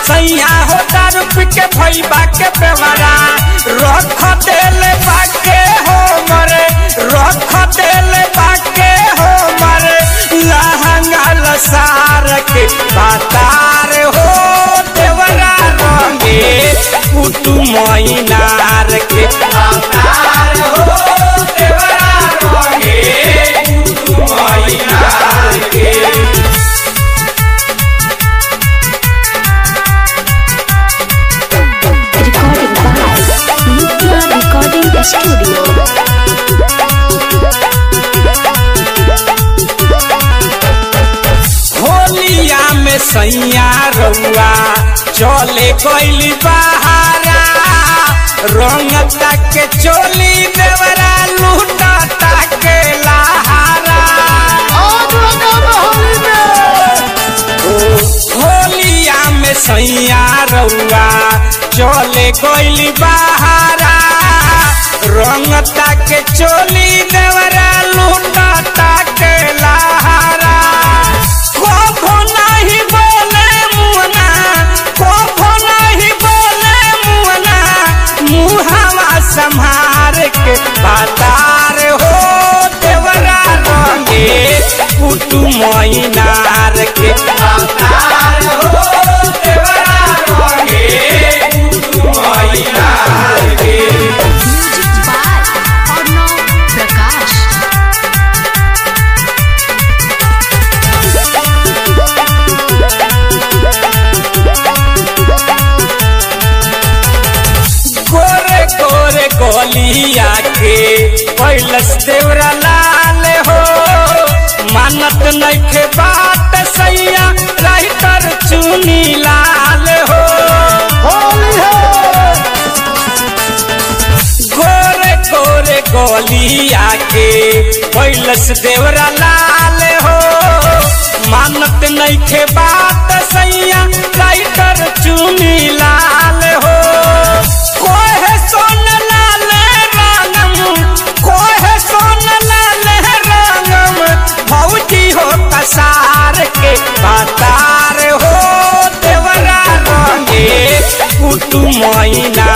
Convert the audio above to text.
सैया हो दारू पी के भैबा के बेवरा रख देले बाके हो मरे रख देले बाके हो मरे लहंगा लसार के बातार हो देवरा रंगे पुतु मैनार के बातार हो देवरा रंगे पुतु मैनार के Recording by Nitya Recording Studio. होलिया में सैया रउआ चले गइली बहारा रंग के चोली देवरा लूटा के लहारा होलिया में सैया रउआ चले गइली बहारा रंग के चोली देवरा लूटा के लहारा कभो नहीं बोले मुअना कभो नहीं बोले मुअना मुहावा संहार के बातार हो देवरा रंगे पुतु मैनार के बातार हो देवरा रंगे पुतु मैनार के Music by Arnav Prakash. गोरे गोरे गोलिया के कैलस देवरा लाल हो मानत नइखे बात सैया राइटर चुनी लाल हो गोरे गोरे गोलिया के कैलस देवरा लाल हो मानत नइखे बात सैया राइटर चुनी लाल हो कोहे सोन लाल रानम कोहे सोन लाल रानम भौजी हो कसार के बातार हो देवरा रंगे पुतु मैना